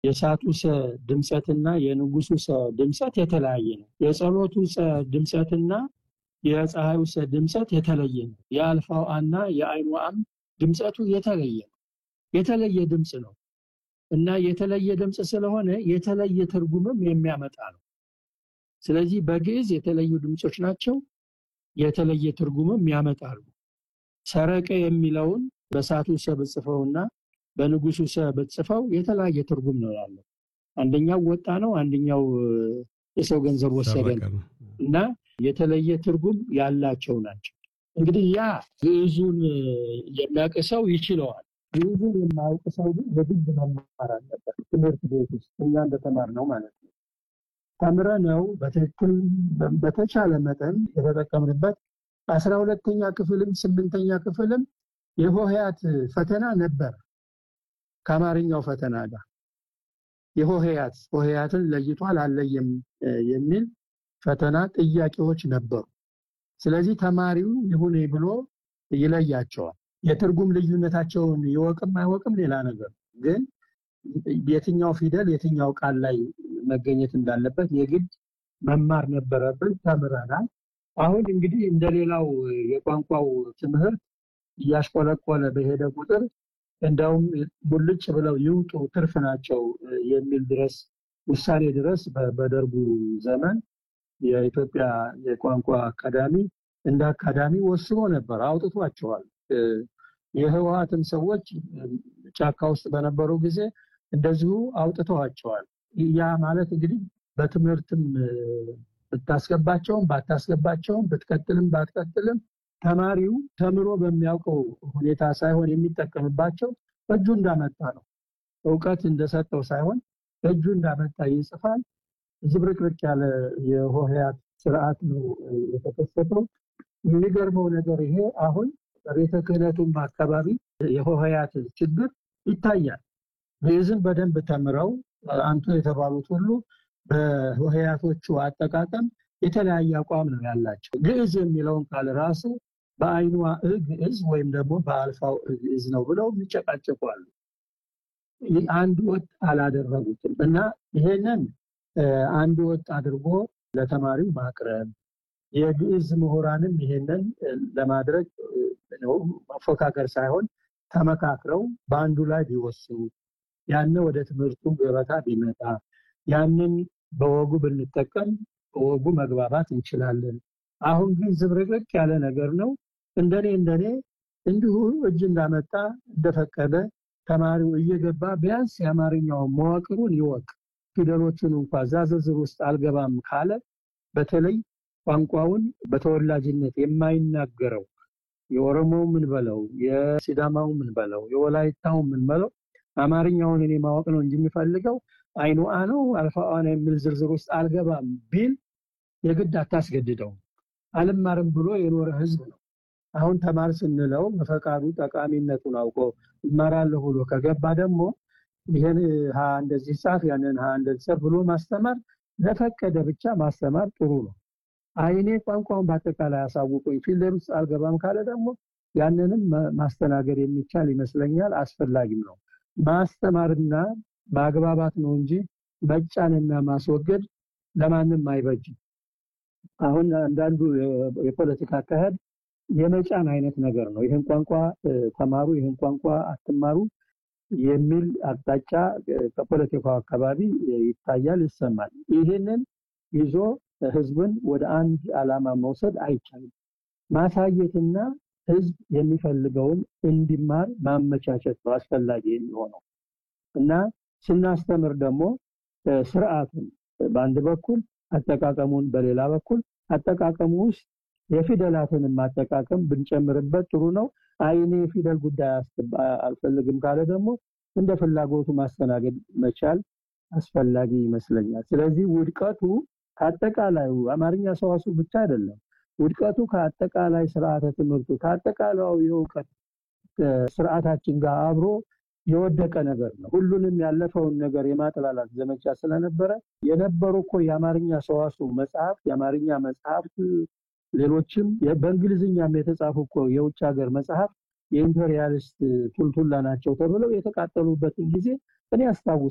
የእሳቱ ሰ ድምፀትና የንጉሱ ሰ ድምፀት የተለያየ ነው። የጸሎቱ ሰ ድምፀትና የፀሐዩ ሰ ድምፀት የተለየ ነው። የአልፋው አና የአይኑ አም ድምፀቱ የተለየ ነው። የተለየ ድምፅ ነው እና የተለየ ድምፅ ስለሆነ የተለየ ትርጉምም የሚያመጣ ነው። ስለዚህ በግዕዝ የተለዩ ድምፆች ናቸው። የተለየ ትርጉምም ያመጣሉ። ሰረቀ የሚለውን በእሳቱ ሰ ብጽፈውና በንጉሱ ሰ ብጽፈው የተለያየ ትርጉም ነው ያለው። አንደኛው ወጣ ነው፣ አንደኛው የሰው ገንዘብ ወሰደ ነው እና የተለየ ትርጉም ያላቸው ናቸው። እንግዲህ ያ ግዕዙን የሚያውቅ ሰው ይችለዋል። ግዕዙን የማያውቅ ሰው ግን የግድ መማር አለበት። ትምህርት ቤት ውስጥ እኛ እንደተማርነው ማለት ነው። ተምረነው በትክክል በተቻለ መጠን የተጠቀምንበት አስራ ሁለተኛ ክፍልም ስምንተኛ ክፍልም የሆሄያት ፈተና ነበር ከአማርኛው ፈተና ጋር የሆሄያት ሆሄያትን ለይቷል አለየም የሚል ፈተና ጥያቄዎች ነበሩ። ስለዚህ ተማሪው ይሁን ብሎ ይለያቸዋል። የትርጉም ልዩነታቸውን ይወቅም አይወቅም ሌላ ነገር፣ ግን የትኛው ፊደል የትኛው ቃል ላይ መገኘት እንዳለበት የግድ መማር ነበረብን። ተምረናል። አሁን እንግዲህ እንደሌላው የቋንቋው ትምህርት እያሽቆለቆለ በሄደ ቁጥር እንደውም ሙልጭ ብለው ይውጡ ትርፍ ናቸው የሚል ድረስ ውሳኔ ድረስ በደርጉ ዘመን የኢትዮጵያ የቋንቋ አካዳሚ እንደ አካዳሚ ወስኖ ነበር፣ አውጥቷቸዋል። የህወሀትም ሰዎች ጫካ ውስጥ በነበሩ ጊዜ እንደዚሁ አውጥተዋቸዋል። ያ ማለት እንግዲህ በትምህርትም ብታስገባቸውም ባታስገባቸውም ብትቀጥልም ባትቀጥልም ተማሪው ተምሮ በሚያውቀው ሁኔታ ሳይሆን የሚጠቀምባቸው እጁ እንዳመጣ ነው። እውቀት እንደሰጠው ሳይሆን እጁ እንዳመጣ ይጽፋል። ዝብርቅርቅ ያለ የሆሄያት ስርዓት ነው የተከሰተው። የሚገርመው ነገር ይሄ አሁን በቤተ ክህነቱም አካባቢ የሆሄያት ችግር ይታያል። ግዕዝን በደንብ ተምረው አንቱ የተባሉት ሁሉ በሆሄያቶቹ አጠቃቀም የተለያየ አቋም ነው ያላቸው። ግዕዝ የሚለውን ቃል ራሱ በአይኗ እ ግዕዝ ወይም ደግሞ በአልፋው እ ግዕዝ ነው ብለው የሚጨቃጨቁ አሉ። አንድ ወጥ አላደረጉትም እና ይሄንን አንድ ወጥ አድርጎ ለተማሪው ማቅረብ የግዕዝ ምሁራንም ይሄንን ለማድረግ ነው መፎካከር ሳይሆን ተመካክረው በአንዱ ላይ ቢወስኑ ያነ ወደ ትምህርቱ ገበታ ቢመጣ ያንን በወጉ ብንጠቀም በወጉ መግባባት እንችላለን። አሁን ግን ዝብርቅርቅ ያለ ነገር ነው። እንደኔ እንደኔ እንዲሁ እጅ እንዳመጣ እንደፈቀደ ተማሪው እየገባ ቢያንስ የአማርኛው መዋቅሩን ይወቅ። ፊደሎቹን እንኳ እዛ ዝርዝር ውስጥ አልገባም ካለ በተለይ ቋንቋውን በተወላጅነት የማይናገረው የኦሮሞው ምን በለው የሲዳማው ምን በለው የወላይታው ምን በለው አማርኛውን እኔ ማወቅ ነው እንጂ የሚፈልገው አይኑ አ ነው አልፋአ ነው የሚል ዝርዝር ውስጥ አልገባም ቢል የግድ አታስገድደው። አልማርም ብሎ የኖረ ህዝብ ነው። አሁን ተማር ስንለው በፈቃዱ ጠቃሚነቱን አውቆ እማራለሁ ብሎ ከገባ ደግሞ ይሄን ሀ እንደዚህ ጻፍ ያንን ሀ እንደዚህ ጻፍ ብሎ ማስተማር ለፈቀደ ብቻ ማስተማር ጥሩ ነው። አይኔ ቋንቋውን በአጠቃላይ አሳውቁኝ ፊልደር ውስጥ አልገባም ካለ ደግሞ ያንንም ማስተናገድ የሚቻል ይመስለኛል። አስፈላጊም ነው። ማስተማርና ማግባባት ነው እንጂ መጫንና ማስወገድ ለማንም አይበጅም። አሁን አንዳንዱ የፖለቲካ አካሄድ የመጫን አይነት ነገር ነው። ይህን ቋንቋ ተማሩ፣ ይህን ቋንቋ አትማሩ የሚል አቅጣጫ ከፖለቲካው አካባቢ ይታያል፣ ይሰማል። ይህንን ይዞ ህዝብን ወደ አንድ ዓላማ መውሰድ አይቻልም። ማሳየትና ህዝብ የሚፈልገውን እንዲማር ማመቻቸት ነው አስፈላጊ የሚሆነው እና ስናስተምር ደግሞ ስርዓቱን በአንድ በኩል አጠቃቀሙን በሌላ በኩል አጠቃቀሙ ውስጥ የፊደላትንም አጠቃቀም ብንጨምርበት ጥሩ ነው። አይኔ የፊደል ጉዳይ አልፈልግም ካለ ደግሞ እንደ ፍላጎቱ ማስተናገድ መቻል አስፈላጊ ይመስለኛል። ስለዚህ ውድቀቱ ከአጠቃላዩ አማርኛ ሰዋሱ ብቻ አይደለም። ውድቀቱ ከአጠቃላይ ስርዓተ ትምህርቱ ከአጠቃላዩ የእውቀት ስርዓታችን ጋር አብሮ የወደቀ ነገር ነው። ሁሉንም ያለፈውን ነገር የማጥላላት ዘመቻ ስለነበረ የነበሩ እኮ የአማርኛ ሰዋሱ መጽሐፍ የአማርኛ መጽሐፍት ሌሎችም በእንግሊዝኛም የተጻፉ እኮ የውጭ ሀገር መጽሐፍ የኢምፔሪያሊስት ቱልቱላ ናቸው ተብለው የተቃጠሉበትን ጊዜ እኔ አስታውስ